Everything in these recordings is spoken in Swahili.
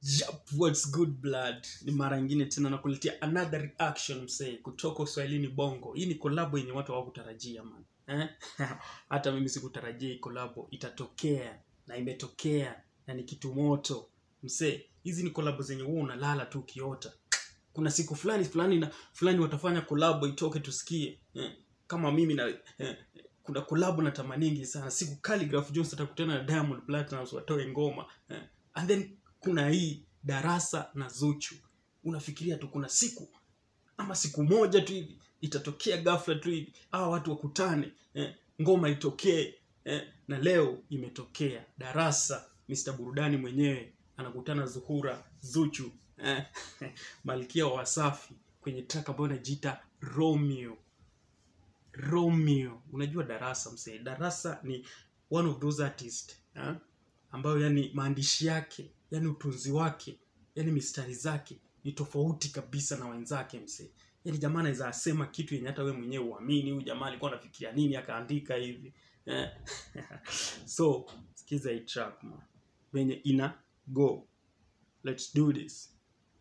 Yep, what's good blood ni mara ingine tena nakuletea another reaction msee kutoka uswahilini bongo hii ni kolabo yenye watu hawakutarajia man eh? hata mimi sikutarajia hii kolabo itatokea na imetokea na ni kitu moto msee hizi ni kolabo zenye huwa unalala tu ukiota kuna siku fulani fulani na fulani watafanya kolabo itoke tusikie eh? kama mimi na eh, kuna kolabo na tamaningi sana siku Khaligraph Jones atakutana na Diamond Platnumz watoe ngoma eh? and then kuna hii darasa na Zuchu unafikiria tu kuna siku ama siku moja tu hivi itatokea ghafla tu hivi hawa watu wakutane eh? ngoma itokee eh? na leo imetokea darasa Mr burudani mwenyewe anakutana Zuhura Zuchu eh? malkia wa Wasafi kwenye track ambayo inajiita Romeo Romeo. Unajua Darasa msee, Darasa ni one of those artist ha? ambayo yani maandishi yake yani utunzi wake yani mistari zake ni tofauti kabisa na wenzake msee. Yani jamaa anaweza asema kitu yenye hata we mwenyewe uamini, huyu jamaa alikuwa anafikiria nini akaandika hivi eh? so sikiza hii track man, venye ina go, let's do this.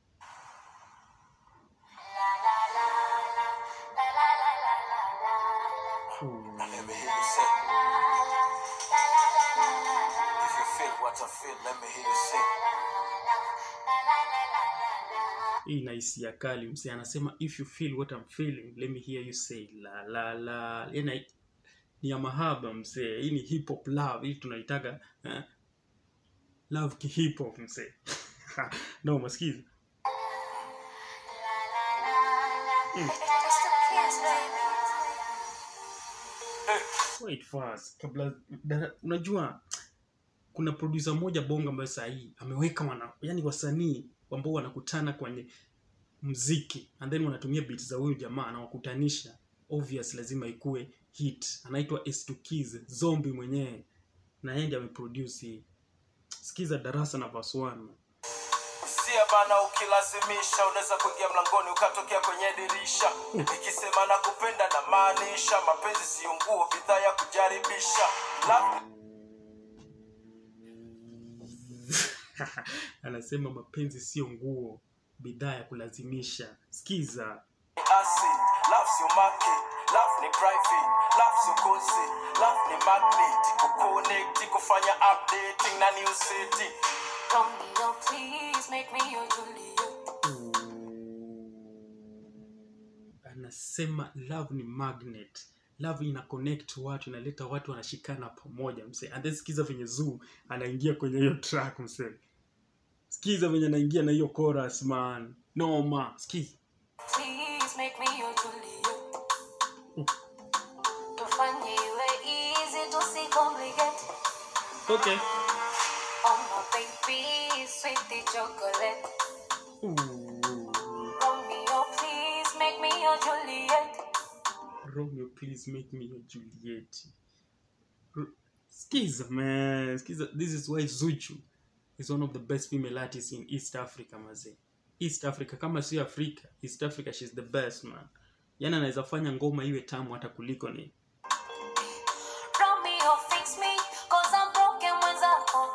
Let me hear you say. If you feel what I feel, let me hear you say. hii na hisia kali msee anasema if you feel what I'm feeling let me hear you say la la la yani ni ya mahaba msee hii ni hip hop love hii tunaitaga eh? love ki hip hop msee no masikiza wait first kabla dara, unajua kuna producer moja bonga ambayo sahii ameweka wana yani wasanii ambao wanakutana kwenye mziki and then wanatumia beat za huyu jamaa anawakutanisha obvious lazima ikue hit anaitwa S2 Zombie mwenyewe na yeye ndiye ameproduce hii sikiza darasa na verse 1 Sia bana, ukilazimisha unaweza kuingia mlangoni ukatokea kwenye dirisha. Nikisema na kupenda na maanisha, mapenzi siyo nguo, bidhaa ya kujaribisha. Love anasema mapenzi sio nguo bidhaa ya kulazimisha sikiza ni acid, love sio market, love ni private, love sio concert, love ni magnet, kuconnect, kufanya updating na new city. Romeo, please make me your Juliet. anasema love ni magnet love ina connect watu inaleta watu wanashikana pamoja mse and then sikiza venye zoo anaingia kwenye hiyo track mse sikiza venye anaingia na hiyo chorus man noma sikiza Please make me your Juliet. Tufanye iwe easy, tusicomplicate. okay Oh my baby, sweetie chocolate. Ooh. Romeo, please make me your Juliet. Romeo, please make me your Juliet. R- Skiza, man. Skiza. This is why Zuchu is one of the best female artists in East Africa, maze. East Africa, kama sio Afrika, East Africa, she's the best, man. Yani anaweza fanya ngoma iwe tamu hata kuliko ni Romeo, fix me, cause I'm broken mwenzako.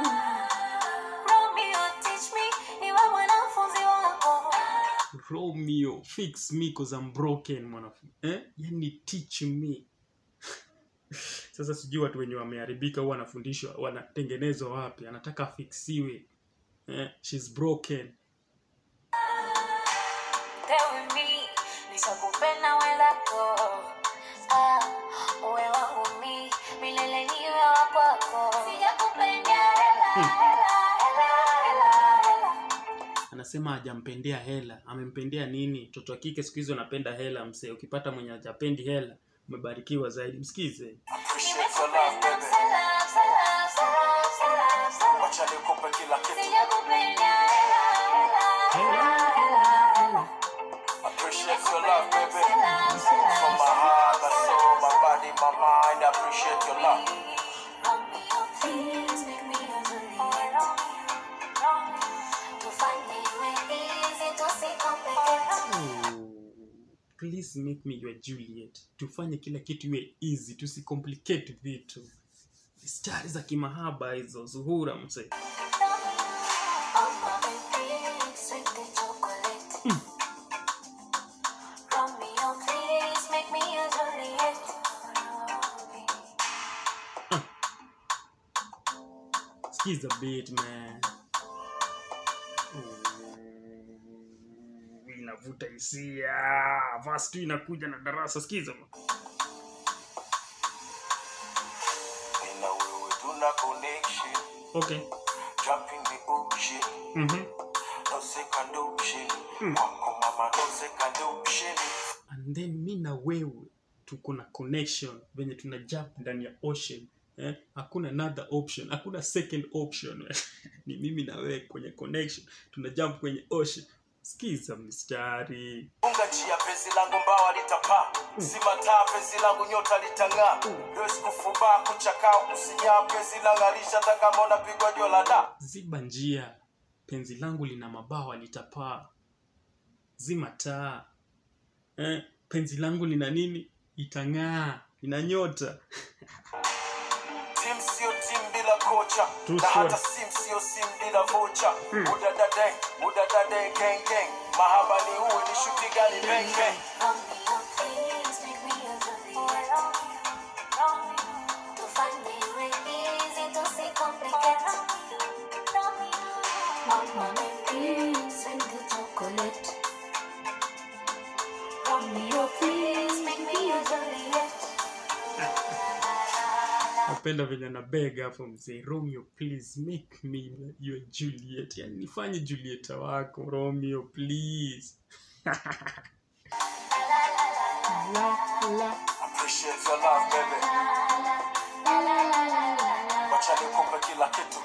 Romeo, teach me, niwe mwanafunzi wako. Romeo, fix me cause I'm broken, mwanafunzi. Eh? Yani teach me. Sasa sijui watu wenye wameharibika huwa wanafundishwa wanatengenezwa wapi, anataka afiksiwe. Eh? She's broken. Stay with me, nishakupenda wenzako. Ah, uwe wangu mi, milele niwe wa kwako. Sijakupenda hela, hela, hela, hela, hela. anasema hajampendea hela amempendea nini mtoto wa kike siku hizi wanapenda hela msee ukipata mwenye hajapendi hela umebarikiwa zaidi msikize Appreciate your love, Nimekupenda baby. salam, salam, salam, salam, salam. Wacha nikupe kila kitu. Sijakupenda hela, hela, hela, hela, hela. Appreciate your love, baby. From my heart, my soul, my body, my mind. I appreciate your love. Romeo, please make me your Juliet. Tufanye iwe easy, tusicomplicate. please make me your juliet tufanye kila kitu iwe easy tusicomplicate vitu stari za kimahaba hizo zuhura msee Oh my skiza beat man Ooh, inavuta hisia vas tu inakuja na darasa skiza man. Mimi na wewe tuna connection okay jump in the ocean mm-hmm. no second option kwako mama no second option and then mi na wewe tuko na connection venye tuna jump ndani ya ocean eh? hakuna another option hakuna second option ni mimi na wewe kwenye connection tuna jump kwenye ocean skiza mstari unga njia penzi langu mbawa litapaa simataa penzi langu nyota litang'aa lwezi kufubaa kuchakaa kusinyaa penzi lang'arisha hata kama unapigwa jola da ziba njia penzi langu lina mabawa litapaa zima taa eh? penzi langu lina nini itang'aa lina nyota tim sio tim bila kocha Too na short. hata sim sio sim bila vocha udadade udadade gang gang mahaba ni uwe ni shuti gani bang bang napenda venye na beg hapo mzee romeo please make me your juliet yani nifanye julieta wako romeo please appreciate your love baby wacha nikupe kila kitu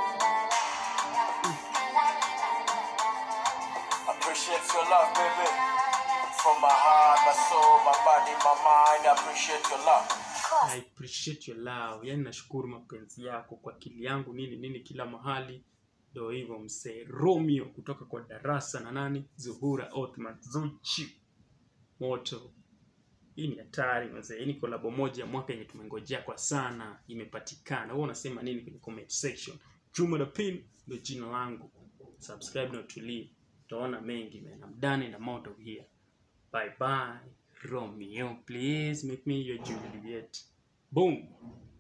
appreciate your love baby from my heart my soul my body my mind I appreciate your love I appreciate your love yani nashukuru mapenzi yako kwa akili yangu nini nini kila mahali ndo hivyo msee romeo kutoka kwa darasa na nani zuhura othman zuchi moto hii ni hatari mzee hii ni kolabo moja ya mwaka yenye tumengojea kwa sana imepatikana wewe unasema nini kwenye comment section juma the pin ndo jina langu subscribe na utulie utaona mengi man I'm done in a mount here bye bye romeo please make me your juliet boom